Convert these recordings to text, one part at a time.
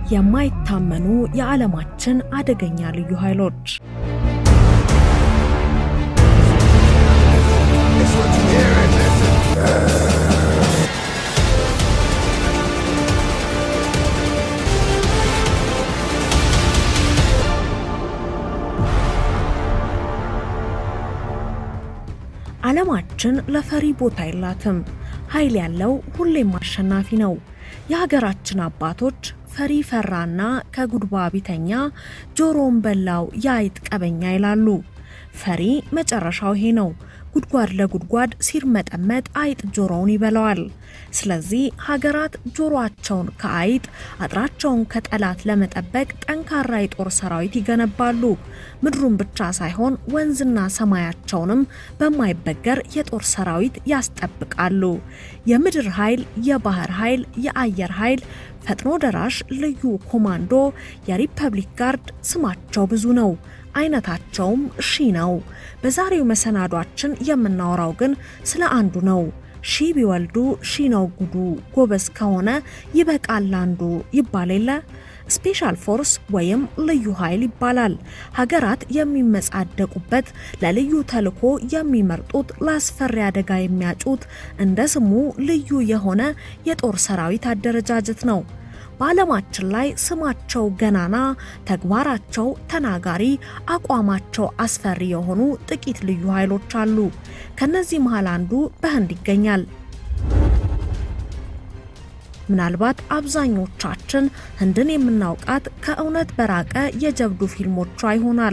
የማይታመኑ የዓለማችን አደገኛ ልዩ ኃይሎች ዓለማችን ለፈሪ ቦታ የላትም። ኃይል ያለው ሁሌም አሸናፊ ነው። የሀገራችን አባቶች ፈሪ ፈራና ከጉድባ ቢተኛ ጆሮን በላው የአይጥ ቀበኛ ይላሉ። ፈሪ መጨረሻው ይሄ ነው። ጉድጓድ ለጉድጓድ ሲርመጠመጥ አይጥ ጆሮውን ይበላዋል። ስለዚህ ሀገራት ጆሮአቸውን ከአይጥ አጥራቸውን ከጠላት ለመጠበቅ ጠንካራ የጦር ሰራዊት ይገነባሉ። ምድሩን ብቻ ሳይሆን ወንዝና ሰማያቸውንም በማይበገር የጦር ሰራዊት ያስጠብቃሉ። የምድር ኃይል፣ የባህር ኃይል፣ የአየር ኃይል፣ ፈጥኖ ደራሽ ልዩ ኮማንዶ፣ የሪፐብሊክ ጋርድ ስማቸው ብዙ ነው። አይነታቸውም ሺ ነው። በዛሬው መሰናዷችን የምናወራው ግን ስለ አንዱ ነው። ሺ ቢወልዱ ሺ ነው ጉዱ፣ ጎበዝ ከሆነ ይበቃል አንዱ ይባል የለ። ስፔሻል ፎርስ ወይም ልዩ ኃይል ይባላል። ሀገራት የሚመጻደቁበት ለልዩ ተልዕኮ የሚመርጡት ለአስፈሪ አደጋ የሚያጩት እንደ ስሙ ልዩ የሆነ የጦር ሰራዊት አደረጃጀት ነው። በዓለማችን ላይ ስማቸው ገናና፣ ተግባራቸው ተናጋሪ፣ አቋማቸው አስፈሪ የሆኑ ጥቂት ልዩ ኃይሎች አሉ። ከነዚህ መሃል አንዱ በህንድ ይገኛል። ምናልባት አብዛኞቻችን ህንድን የምናውቃት ከእውነት በራቀ የጀብዱ ፊልሞቿ ይሆናል።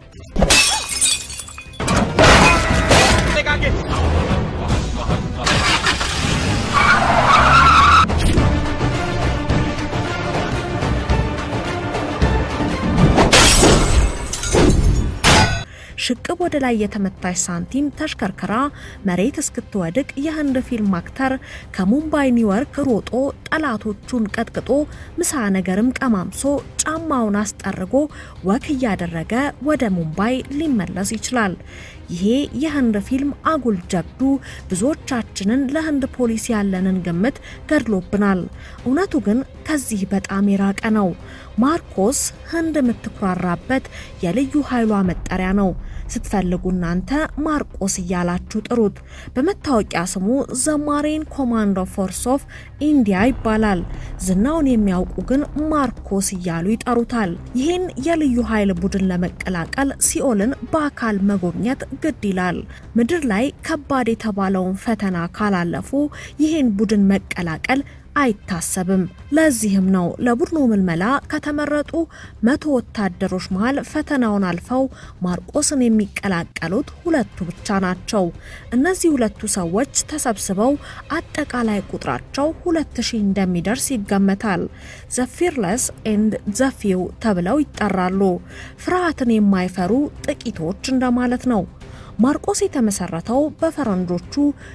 ሽቅብ ወደ ላይ የተመታች ሳንቲም ተሽከርክራ መሬት እስክትወድቅ የህንድ ፊልም አክተር ከሙምባይ ኒውዮርክ ሮጦ ጠላቶቹን ቀጥቅጦ ምሳ ነገርም ቀማምሶ ጫማውን አስጠርጎ ወክ እያደረገ ወደ ሙምባይ ሊመለስ ይችላል። ይሄ የህንድ ፊልም አጉል ጀብዱ ብዙዎቻችንን ለህንድ ፖሊስ ያለንን ግምት ገድሎብናል። እውነቱ ግን ከዚህ በጣም የራቀ ነው። ማርኮስ ህንድ የምትኩራራበት የልዩ ኃይሏ መጠሪያ ነው። ስትፈልጉ እናንተ ማርቆስ እያላችሁ ጥሩት። በመታወቂያ ስሙ ዘማሬን ኮማንዶ ፎርስ ኦፍ ኢንዲያ ይባላል። ዝናውን የሚያውቁ ግን ማርኮስ እያሉ ይጠሩታል። ይህን የልዩ ኃይል ቡድን ለመቀላቀል ሲኦልን በአካል መጎብኘት ግድ ይላል። ምድር ላይ ከባድ የተባለውን ፈተና ካላለፉ ይህን ቡድን መቀላቀል አይታሰብም። ለዚህም ነው ለቡድኑ ምልመላ ከተመረጡ መቶ ወታደሮች መሃል ፈተናውን አልፈው ማርቆስን የሚቀላቀሉት ሁለቱ ብቻ ናቸው። እነዚህ ሁለቱ ሰዎች ተሰብስበው አጠቃላይ ቁጥራቸው ሁለት ሺህ እንደሚደርስ ይገመታል። ዘፊርለስ ኤንድ ዘፊው ተብለው ይጠራሉ። ፍርሃትን የማይፈሩ ጥቂቶች እንደማለት ነው። ማርቆስ የተመሰረተው በፈረንጆቹ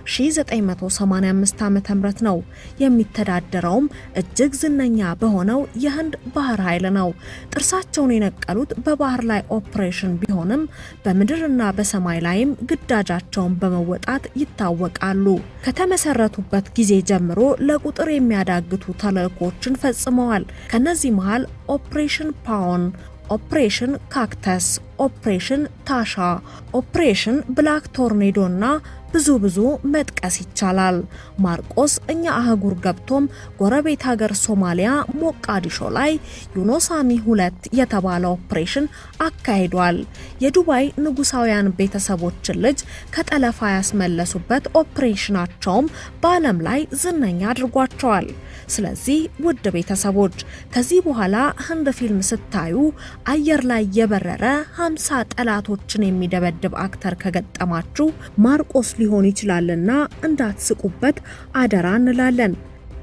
1985 ዓ.ም ነው። የሚተዳደረውም እጅግ ዝነኛ በሆነው የህንድ ባህር ኃይል ነው። ጥርሳቸውን የነቀሉት በባህር ላይ ኦፕሬሽን ቢሆንም በምድርና በሰማይ ላይም ግዳጃቸውን በመወጣት ይታወቃሉ። ከተመሰረቱበት ጊዜ ጀምሮ ለቁጥር የሚያዳግቱ ተልዕኮችን ፈጽመዋል። ከነዚህ መሃል ኦፕሬሽን ፓውን ኦፕሬሽን ካክተስ፣ ኦፕሬሽን ታሻ፣ ኦፕሬሽን ብላክ ቶርኔዶ እና ብዙ ብዙ መጥቀስ ይቻላል። ማርቆስ እኛ አህጉር ገብቶም ጎረቤት ሀገር ሶማሊያ ሞቃዲሾ ላይ ዩኖሳሚ ሁለት የተባለ ኦፕሬሽን አካሂዷል። የዱባይ ንጉሳውያን ቤተሰቦችን ልጅ ከጠለፋ ያስመለሱበት ኦፕሬሽናቸውም በዓለም ላይ ዝነኛ አድርጓቸዋል። ስለዚህ ውድ ቤተሰቦች ከዚህ በኋላ ህንድ ፊልም ስታዩ አየር ላይ የበረረ 50 ጠላቶችን የሚደበድብ አክተር ከገጠማችሁ ማርቆስ ሊሆን ይችላልና እንዳትስቁበት አደራ እንላለን።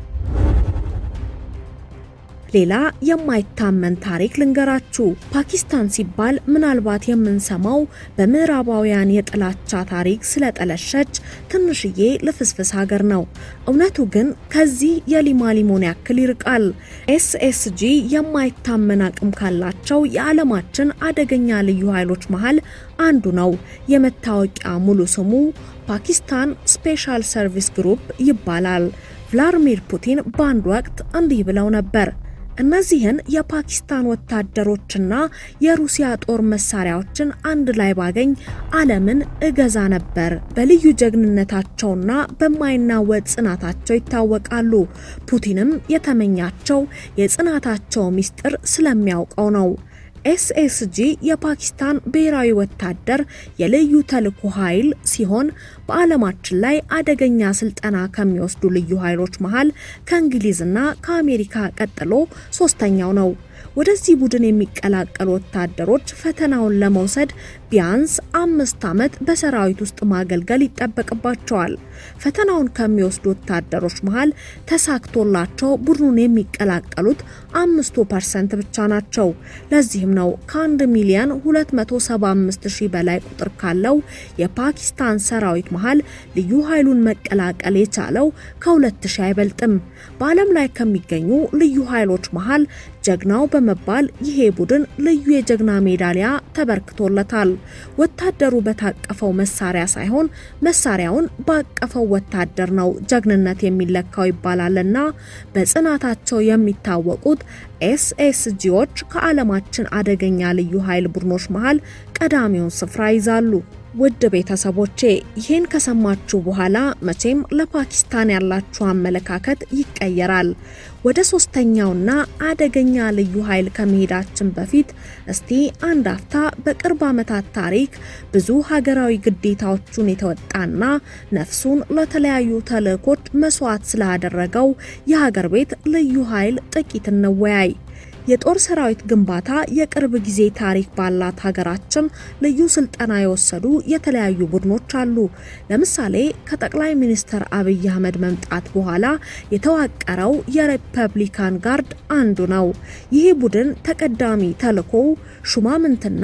ሌላ የማይታመን ታሪክ ልንገራችሁ። ፓኪስታን ሲባል ምናልባት የምንሰማው በምዕራባውያን የጥላቻ ታሪክ ስለጠለሸች ትንሽዬ ልፍስፍስ ሀገር ነው። እውነቱ ግን ከዚህ የሊማ ሊሞን ያክል ይርቃል። ኤስኤስጂ የማይታመን አቅም ካላቸው የዓለማችን አደገኛ ልዩ ኃይሎች መሃል አንዱ ነው። የመታወቂያ ሙሉ ስሙ ፓኪስታን ስፔሻል ሰርቪስ ግሩፕ ይባላል። ቭላድሚር ፑቲን በአንድ ወቅት እንዲህ ብለው ነበር እነዚህን የፓኪስታን ወታደሮችና የሩሲያ ጦር መሳሪያዎችን አንድ ላይ ባገኝ ዓለምን እገዛ ነበር። በልዩ ጀግንነታቸውና በማይናወጥ ጽናታቸው ይታወቃሉ። ፑቲንም የተመኛቸው የጽናታቸው ምስጢር ስለሚያውቀው ነው። ኤስኤስጂ የፓኪስታን ብሔራዊ ወታደር የልዩ ተልዕኮ ኃይል ሲሆን በዓለማችን ላይ አደገኛ ስልጠና ከሚወስዱ ልዩ ኃይሎች መሃል ከእንግሊዝና ከአሜሪካ ቀጥሎ ሶስተኛው ነው። ወደዚህ ቡድን የሚቀላቀሉ ወታደሮች ፈተናውን ለመውሰድ ቢያንስ አምስት ዓመት በሰራዊት ውስጥ ማገልገል ይጠበቅባቸዋል። ፈተናውን ከሚወስዱ ወታደሮች መሃል ተሳክቶላቸው ቡድኑን የሚቀላቀሉት አምስቱ ፐርሰንት ብቻ ናቸው። ለዚህም ነው ከአንድ ሚሊዮን 275 ሺህ በላይ ቁጥር ካለው የፓኪስታን ሰራዊት መሃል ልዩ ኃይሉን መቀላቀል የቻለው ከሁለት ሺህ አይበልጥም። በዓለም ላይ ከሚገኙ ልዩ ኃይሎች መሃል ጀግናው በመባል ይሄ ቡድን ልዩ የጀግና ሜዳሊያ ተበርክቶለታል። ወታደሩ በታቀፈው መሳሪያ ሳይሆን መሳሪያውን ባቀፈው ወታደር ነው ጀግንነት የሚለካው ይባላልና በጽናታቸው የሚታወቁት ኤስኤስጂዎች ከዓለማችን አደገኛ ልዩ ኃይል ቡድኖች መሃል ቀዳሚውን ስፍራ ይዛሉ። ውድ ቤተሰቦቼ ይህን ከሰማችሁ በኋላ መቼም ለፓኪስታን ያላችሁ አመለካከት ይቀየራል። ወደ ሶስተኛውና አደገኛ ልዩ ኃይል ከመሄዳችን በፊት እስቲ አንድ አፍታ በቅርብ ዓመታት ታሪክ ብዙ ሀገራዊ ግዴታዎቹን የተወጣና ነፍሱን ለተለያዩ ተልዕኮች መስዋዕት ስላደረገው የሀገር ቤት ልዩ ኃይል ጥቂት እንወያይ። የጦር ሰራዊት ግንባታ የቅርብ ጊዜ ታሪክ ባላት ሀገራችን ልዩ ስልጠና የወሰዱ የተለያዩ ቡድኖች አሉ። ለምሳሌ ከጠቅላይ ሚኒስትር አብይ አህመድ መምጣት በኋላ የተዋቀረው የሪፐብሊካን ጋርድ አንዱ ነው። ይህ ቡድን ተቀዳሚ ተልዕኮው ሹማምንትና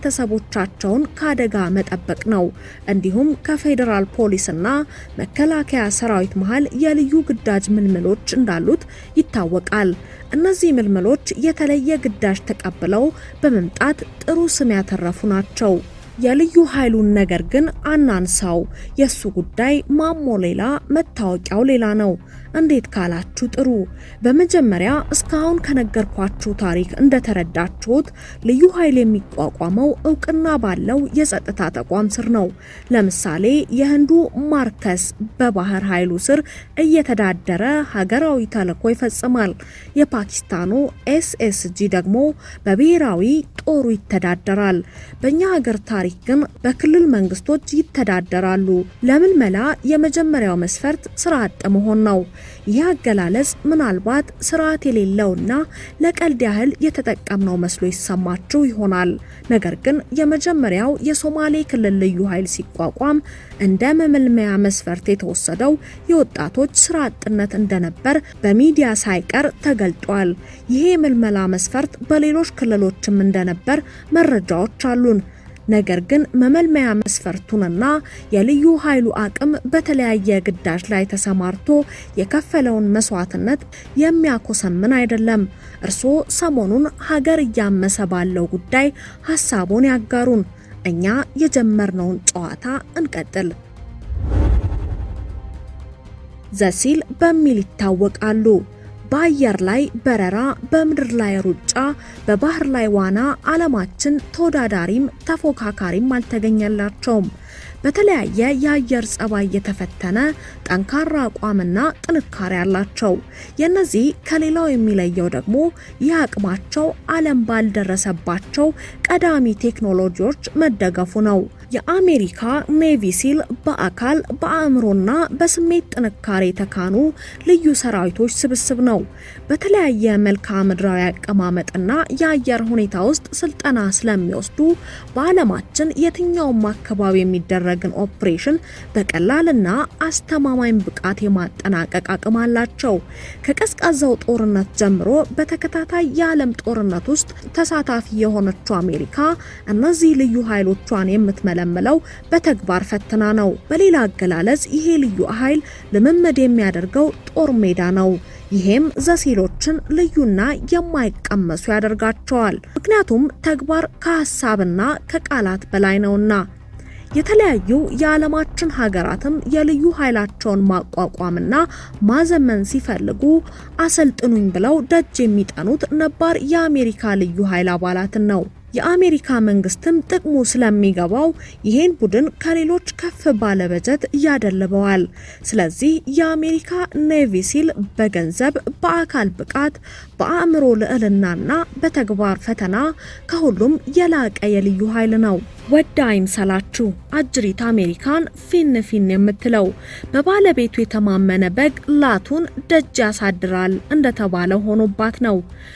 ቤተሰቦቻቸውን ከአደጋ መጠበቅ ነው። እንዲሁም ከፌዴራል ፖሊስና መከላከያ ሰራዊት መሃል የልዩ ግዳጅ ምልምሎች እንዳሉት ይታወቃል። እነዚህ ምልምሎች የተለየ ግዳጅ ተቀብለው በመምጣት ጥሩ ስም ያተረፉ ናቸው። የልዩ ኃይሉን ነገር ግን አናንሳው። የሱ ጉዳይ ማሞ ሌላ፣ መታወቂያው ሌላ ነው። እንዴት ካላችሁ ጥሩ። በመጀመሪያ እስካሁን ከነገርኳችሁ ታሪክ እንደተረዳችሁት ልዩ ኃይል የሚቋቋመው እውቅና ባለው የጸጥታ ተቋም ስር ነው። ለምሳሌ የህንዱ ማርከስ በባህር ኃይሉ ስር እየተዳደረ ሀገራዊ ተልዕኮ ይፈጽማል። የፓኪስታኑ ኤስኤስጂ ደግሞ በብሔራዊ ጦሩ ይተዳደራል። በእኛ ሀገር ታሪክ ግን በክልል መንግስቶች ይተዳደራሉ። ለምልመላ የመጀመሪያው መስፈርት ስራ አጥ መሆን ነው። ይህ አገላለጽ ምናልባት ስርዓት የሌለውና ለቀልድ ያህል የተጠቀምነው መስሎ ይሰማችሁ ይሆናል። ነገር ግን የመጀመሪያው የሶማሌ ክልል ልዩ ኃይል ሲቋቋም እንደ መመልመያ መስፈርት የተወሰደው የወጣቶች ስራ አጥነት እንደነበር በሚዲያ ሳይቀር ተገልጧል። ይሄ የምልመላ መስፈርት በሌሎች ክልሎችም እንደነበር መረጃዎች አሉን። ነገር ግን መመልመያ መስፈርቱንና የልዩ ኃይሉ አቅም በተለያየ ግዳጅ ላይ ተሰማርቶ የከፈለውን መስዋዕትነት የሚያኮሰምን አይደለም። እርስዎ ሰሞኑን ሀገር እያመሰ ባለው ጉዳይ ሀሳቡን ያጋሩን። እኛ የጀመርነውን ጨዋታ እንቀጥል። ዘሲል በሚል ይታወቃሉ። በአየር ላይ በረራ፣ በምድር ላይ ሩጫ፣ በባህር ላይ ዋና ዓለማችን ተወዳዳሪም ተፎካካሪም አልተገኘላቸውም። በተለያየ የአየር ጸባይ የተፈተነ ጠንካራ አቋምና ጥንካሬ አላቸው። የነዚህ ከሌላው የሚለየው ደግሞ ይህ አቅማቸው ዓለም ባልደረሰባቸው ቀዳሚ ቴክኖሎጂዎች መደገፉ ነው። የአሜሪካ ኔቪ ሲል በአካል በአእምሮና በስሜት ጥንካሬ የተካኑ ልዩ ሰራዊቶች ስብስብ ነው። በተለያየ መልክዓ ምድራዊ አቀማመጥና የአየር ሁኔታ ውስጥ ስልጠና ስለሚወስዱ በዓለማችን የትኛውም አካባቢ የሚደረግን ኦፕሬሽን በቀላልና አስተማማኝ ብቃት የማጠናቀቅ አቅም አላቸው። ከቀዝቃዛው ጦርነት ጀምሮ በተከታታይ የዓለም ጦርነት ውስጥ ተሳታፊ የሆነችው አሜሪካ እነዚህ ልዩ ኃይሎቿን የምትመለምለው በተግባር ፈትና ነው። በሌላ አገላለጽ ይሄ ልዩ ኃይል ልምምድ የሚያደርገው ጦር ሜዳ ነው። ይሄም ዘሲሎችን ልዩና የማይቀመሱ ያደርጋቸዋል። ምክንያቱም ተግባር ከሀሳብና ከቃላት በላይ ነውና። የተለያዩ የዓለማችን ሀገራትም የልዩ ኃይላቸውን ማቋቋምና ማዘመን ሲፈልጉ አሰልጥኑኝ ብለው ደጅ የሚጠኑት ነባር የአሜሪካ ልዩ ኃይል አባላትን ነው። የአሜሪካ መንግስትም ጥቅሙ ስለሚገባው ይሄን ቡድን ከሌሎች ከፍ ባለ በጀት ያደልበዋል። ስለዚህ የአሜሪካ ኔቪ ሲል በገንዘብ፣ በአካል ብቃት፣ በአእምሮ ልዕልናና በተግባር ፈተና ከሁሉም የላቀ የልዩ ኃይል ነው። ወዳ አይምሰላችሁ አጅሪት አሜሪካን ፊን ፊን የምትለው በባለቤቱ የተማመነ በግ ላቱን ደጅ ያሳድራል እንደተባለ ሆኖባት ነው።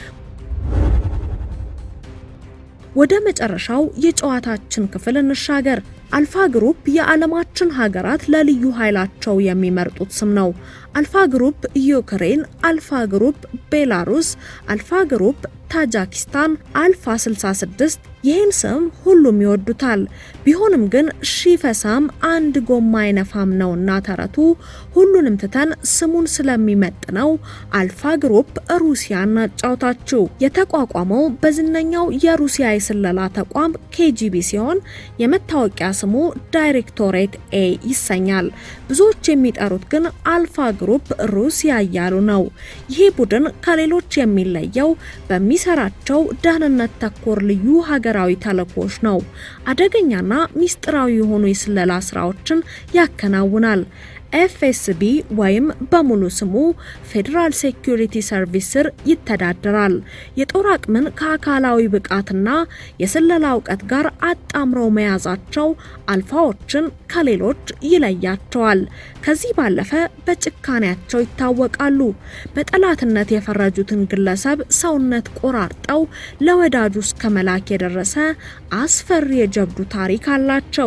ወደ መጨረሻው የጨዋታችን ክፍል እንሻገር። አልፋ ግሩፕ የዓለማችን ሀገራት ለልዩ ኃይላቸው የሚመርጡት ስም ነው። አልፋ ግሩፕ ዩክሬን፣ አልፋ ግሩፕ ቤላሩስ፣ አልፋ ግሩፕ ታጃኪስታን፣ አልፋ 66 ይህን ስም ሁሉም ይወዱታል። ቢሆንም ግን ሺፈሳም አንድ ጎማ አይነፋም ነውና ተረቱ ሁሉንም ትተን ስሙን ስለሚመጥነው አልፋ ግሩፕ ሩሲያ እናጫውታችሁ። የተቋቋመው በዝነኛው የሩሲያ የስለላ ተቋም ኬጂቢ ሲሆን የመታወቂያ ስሙ ዳይሬክቶሬት ኤ ይሰኛል። ብዙዎች የሚጠሩት ግን አልፋ ግሩፕ ሩሲያ እያሉ ነው። ይህ ቡድን ከሌሎች የሚለየው በሚሰራቸው ደህንነት ተኮር ልዩ ሀገራዊ ተልዕኮች ነው። አደገኛና ሚስጥራዊ የሆኑ የስለላ ስራዎችን ያከናውናል። ኤፍኤስቢ ወይም በሙሉ ስሙ ፌዴራል ሴኩሪቲ ሰርቪስ ስር ይተዳደራል። የጦር አቅምን ከአካላዊ ብቃትና የስለላ እውቀት ጋር አጣምረው መያዛቸው አልፋዎችን ከሌሎች ይለያቸዋል። ከዚህ ባለፈ በጭካኔያቸው ይታወቃሉ። በጠላትነት የፈረጁትን ግለሰብ ሰውነት ቆራርጠው ለወዳጁ እስከ መላክ የደረሰ አስፈሪ የጀብዱ ታሪክ አላቸው።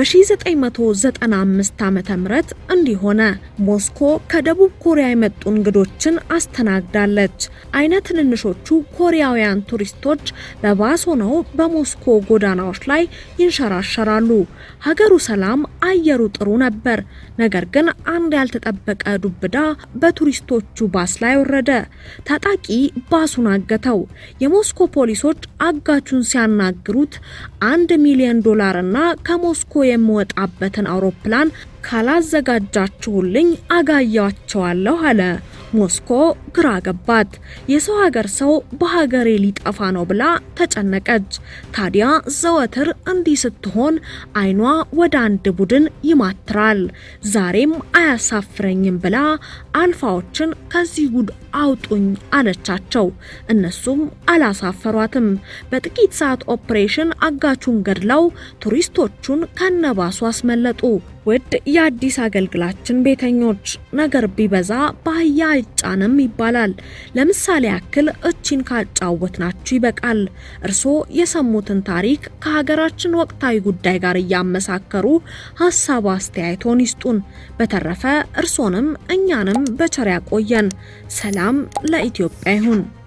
በ1995 ዓመተ ምህረት እንዲህ ሆነ። ሞስኮ ከደቡብ ኮሪያ የመጡ እንግዶችን አስተናግዳለች። አይነ ትንንሾቹ ኮሪያውያን ቱሪስቶች በባስ ሆነው በሞስኮ ጎዳናዎች ላይ ይንሸራሸራሉ። ሀገሩ ሰላም፣ አየሩ ጥሩ ነበር። ነገር ግን አንድ ያልተጠበቀ ዱብዳ በቱሪስቶቹ ባስ ላይ ወረደ። ታጣቂ ባሱን አገተው። የሞስኮ ፖሊሶች አጋቹን ሲያናግሩት አንድ ሚሊዮን ዶላርና ከሞስኮ የምወጣበትን አውሮፕላን ካላዘጋጃችሁልኝ አጋያቸዋለሁ አለ። ሞስኮ ግራ ገባት። የሰው ሀገር ሰው በሀገሬ ሊጠፋ ነው ብላ ተጨነቀች። ታዲያ ዘወትር እንዲህ ስትሆን አይኗ ወደ አንድ ቡድን ይማትራል። ዛሬም አያሳፍረኝም ብላ አልፋዎችን ከዚህ ጉድ አውጡኝ አለቻቸው። እነሱም አላሳፈሯትም። በጥቂት ሰዓት ኦፕሬሽን አጋቹን ገድለው ቱሪስቶቹን ከነባሱ አስመለጡ። ውድ የአዲስ አገልግላችን ቤተኞች ነገር ቢበዛ በአህያ አይጫንም ይባላል። ለምሳሌ ያክል እቺን ካጫወትናችሁ ይበቃል። እርስዎ የሰሙትን ታሪክ ከሀገራችን ወቅታዊ ጉዳይ ጋር እያመሳከሩ ሀሳብ አስተያየቶን ይስጡን። በተረፈ እርሶንም እኛንም በቸር ያቆየን። ሰላም ለኢትዮጵያ ይሁን።